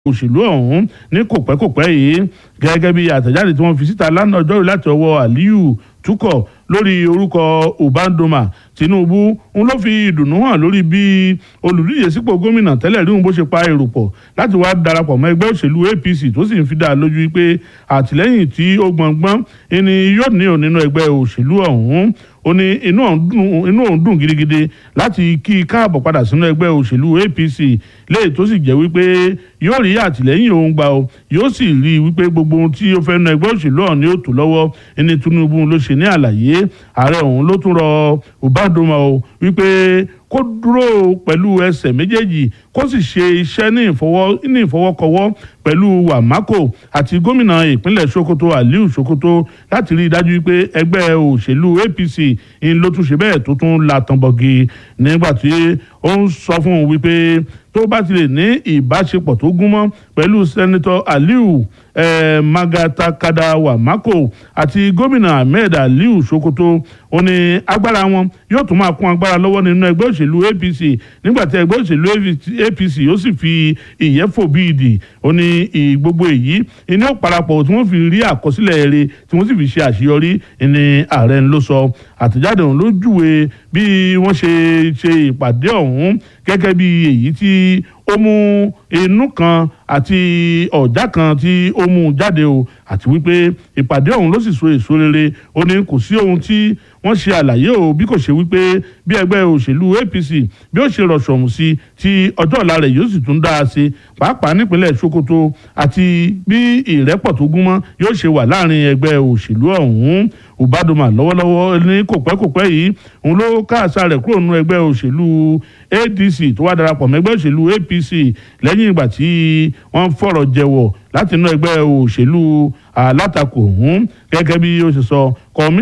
òṣèlú ọ̀hún ní kòpẹ́kòpẹ́ yìí gẹ́gẹ́ bí àtẹ̀jáde tí wọ́n fi síta lánàá ọjọ́rú láti ọwọ́ Aliyu Tukọ̀ lórí orúkọ Ubandoma Tinubu ń ló fi ìdùnnú hàn lórí bí olùdíje sípò gómìnà tẹ́lẹ̀ rí òun bó ṣe pa èrò pọ̀ láti wá darapọ̀ mọ́ ẹgbẹ́ òṣèlú APC tó sì ń fi dá a lójú pé àtìlẹ́yìn tí ó gbọ̀ngbọ́n ẹni yóò ní òun nínú ẹgbẹ́ òṣèlú ọ̀hún ó ní inú òun dùn gidigidi láti kí i káàbọ̀ padà sínú ẹgbẹ́ òṣèlú APC léyìí tó sì jẹ́ wípé yóò rí àtìlẹ́yìn òun gbà ó yóò sì rí i wípé gbogbo ohun tí ó fẹ́ nu ẹgbẹ́ òṣèlú ọ̀hún ni ó tó lọ́wọ́ ẹni Tinubu ló ṣe ní àlàyé ààrẹ òun ló tún rọ Ubandoma o wípé kó dúró pẹ̀lú ẹsẹ̀ méjèèjì kó sì ṣe iṣẹ́ ní ìfọwọ́kọwọ́ pẹ̀lú Wàmákò àti gómìnà ìpínlẹ̀ Sokoto Aliu Sokoto láti rí i dájú wípé ẹgbẹ́ òṣèlú APC ń ló tún ṣe bẹ́ẹ̀ tó tún la tànbọ̀gì nígbà tí ó ń sọ fún un wípé tó bá ti lè ní ìbáṣepọ̀ tó gúnmọ́ pẹ̀lú sẹ́nitọ́ Aliu eh, Magatakada Wàmákò àti gómìnà Ahmed Aliu Sokoto ó ní agbára wọn yóò tún máa kún agbára lọ́wọ́ nínú ẹgbẹ́ òṣèlú APC nígbà tí ẹgbẹ́ òṣèlú APC yóò sì fi ìyẹ́fò bíìdì ó ní gbogbo èyí iná parapọ̀ tí wọ́n fi rí àkọsílẹ̀ eré tí wọ́n sì fi ṣe àṣeyọrí ní ààrẹ ló sọ àtẹ̀jáde ọ̀hún ló júwe bí wọ́n ṣe ṣe ìpàdé ọ̀hún gẹ́gẹ́ bí èyí tí ó mú inú kan àti ọ̀já kan tí ó mú jáde o àti wípé ìpàdé ọ̀hún ló sì so èso rere ó ní kò sí ohun tí wọ́n ṣe àlàyé o bí kò ṣe wípé bí ẹgbẹ́ òṣèlú APC bí ó ṣe rọ̀ṣọ̀mù sí tí ọjọ́ ọ̀la rẹ̀ yóò sì tún dá a sí pàápàá nípínlẹ̀ Sokoto àti bí ìrẹ́pọ̀ tó gúnmọ́ yóò ṣe wà láàrin ẹgbẹ́ òṣèlú ọ̀hún Ubandoma lọ́wọ́lọ́wọ́ ní kòpẹ́kòpẹ́ yìí òun ló káàsà rẹ̀ kúrò nínú ẹgbẹ́ òṣèlú ADC tó wá darapọ̀ mẹ́gbẹ́ òṣèlú APC lẹ́yìn ìgbà tí wọ́n fọ̀rọ̀ jẹ̀wọ̀ láti inú ẹgbẹ́ òṣèlú alátakò ọ̀hún gẹ́gẹ́ bí ó ṣe sọ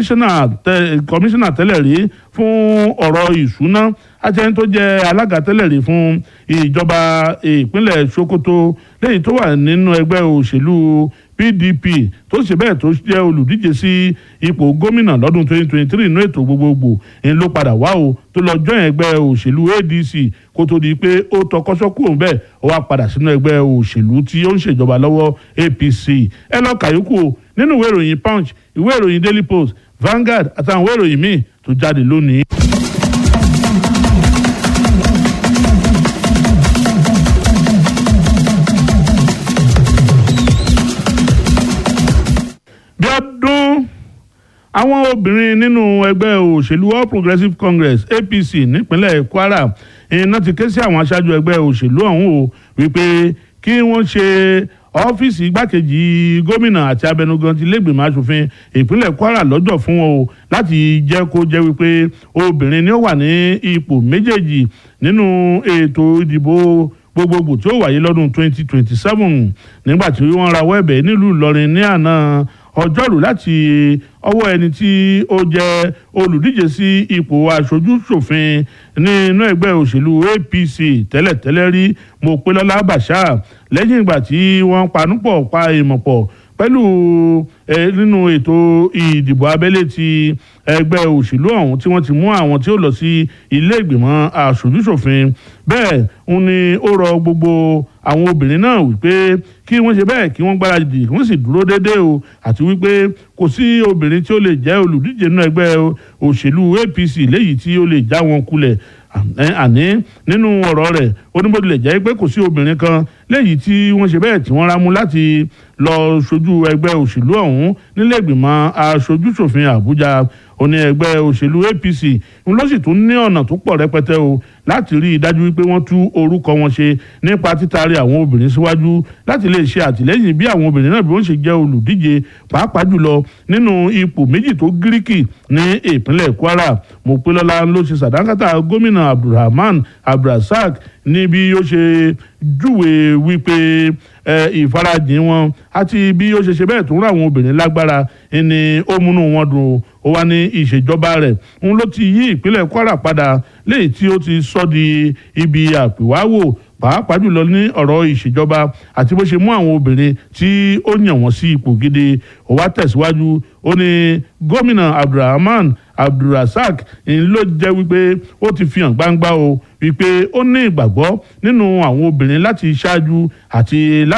kọmíṣánná tẹ́lẹ̀ rí fún ọ̀rọ̀ ìṣúná àti ẹni tó jẹ́ alága tẹ́lẹ̀ rí fún ìjọba ìpínlẹ̀ Sokoto lẹ́yìn tó wà nínú ẹgbẹ́ òṣèlú PDP tó ṣe bẹ́ẹ̀ tó jẹ́ olùdíje sí ipò gómìnà lọ́dún 2023 inú ètò gbogbogbò ń ló padà wá o tó lọ jọ́ ẹgbẹ́ òṣèlú ADC kó tó di pé ó tọkọ́sọ́kù òun bẹ́ẹ̀ ó wá padà sínú ẹgbẹ́ òṣèlú tí ó ń ṣèjọba lọ́wọ́ APC ẹ lọ kàyókù o nínú ìwé ìròyìn Punch ìwé ìròyìn Daily Post Vanguard àtàwọn ìwé ìròyìn míì tó jáde lónìí. Bíọ́dún àwọn obìnrin nínú ẹgbẹ́ òṣèlú All Progressives Congress APC nípínlẹ̀ Kwara iná ti ké sí àwọn aṣáájú ẹgbẹ́ òṣèlú ọ̀hún o wípé kí wọ́n ṣe ọ́fíìsì igbákejì gómìnà àti abẹnugan ti lẹ́gbìmọ̀ asòfin ìpínlẹ̀ Kwara lọ́jọ́ fún wọn o láti jẹ́ kó jẹ́ wípé obìnrin ni ó wà ní ipò méjèèjì nínú ètò ìdìbò gbogbogbò tí ó wáyé lọ́dún 2027 nígbà tí wọ́n rawọ́ ẹ̀bẹ̀ nílùú Ìlọrin ní àná ọjọ́rú láti ọwọ́ ẹni tí ó jẹ́ olùdíje sí ipò aṣojú ṣòfin nínú ẹgbẹ́ òṣèlú APC tẹ́lẹ̀tẹ́lẹ̀ rí Mopélọ́lá Bashir lẹ́yìn ìgbà tí wọ́n panúpọ̀ pa ìmọ̀ pọ̀ pẹ̀lú nínú ètò ìdìbò abẹ́lé ti ẹgbẹ́ òṣèlú ọ̀hún tí wọ́n ti mú àwọn tí ó lọ sí ilé ìgbìmọ̀ aṣojúṣòfin bẹ́ẹ̀ ń ní ó rọ gbogbo àwọn obìnrin náà wípé kí wọ́n ṣe bẹ́ẹ̀ kí wọ́n gbáradì kí wọ́n sì dúró déédéé o àti wípé kò sí obìnrin tí ó lè jẹ́ olùdíje nínú ẹgbẹ́ òṣèlú APC léyìí tí ó lè já wọn kulẹ̀ àní nínú ọ̀rọ̀ rẹ̀ ó ní bó tilẹ̀ jẹ́ pé kò sí obìnrin kan léyìí tí wọ́n ṣe bẹ́ẹ̀ tí wọ́n rámú láti lọ ṣojú ẹgbẹ́ òṣèlú ọ̀hún nílé ìgbìmọ̀ aṣojúṣòfin Àbújá ó ní ẹgbẹ́ òṣèlú APC ń lọ sì tún ní ọ̀nà tó pọ̀ rẹpẹtẹ o láti rí i dájú wípé wọ́n tú orúkọ wọn ṣe nípa títàrí àwọn obìnrin síwájú láti lè ṣe àtìlẹ́yìn bí àwọn obìnrin náà bí wọ́n ṣe jẹ́ olùdíje pàápàá jùlọ nínú ipò méjì tó gíríkì ní ìpínlẹ̀ Kwara Mopélọ́lá ló ṣe sàdánkátà gómìnà Abdulrahman Abdulrasaq ní bí ó ṣe júwe wípé ìfarajìn wọn àti bí ó ṣe ṣe bẹ́ẹ̀ tó ń ra àwọn obìnrin lágbára ni ó múnú wọn dùn ó wá ní ìṣèjọba rẹ̀ ń ló ti yí ìpínlẹ̀ Kwara padà léyìí tí ó ti sọ di ibi àpèwáwò pàápàá jùlọ ní ọ̀rọ̀ ìṣèjọba àti bó ṣe mú àwọn obìnrin tí ó yàn wọ́n sí ipò gidi ó wá tẹ̀síwájú ó ní gómìnà abdulrahman abdulrasaq ń ló jẹ́ wípé ó ti fi hàn gbangba o wípé ó ní ìgbàgbọ́ nínú àwọn obìnrin láti ṣáájú àti láti.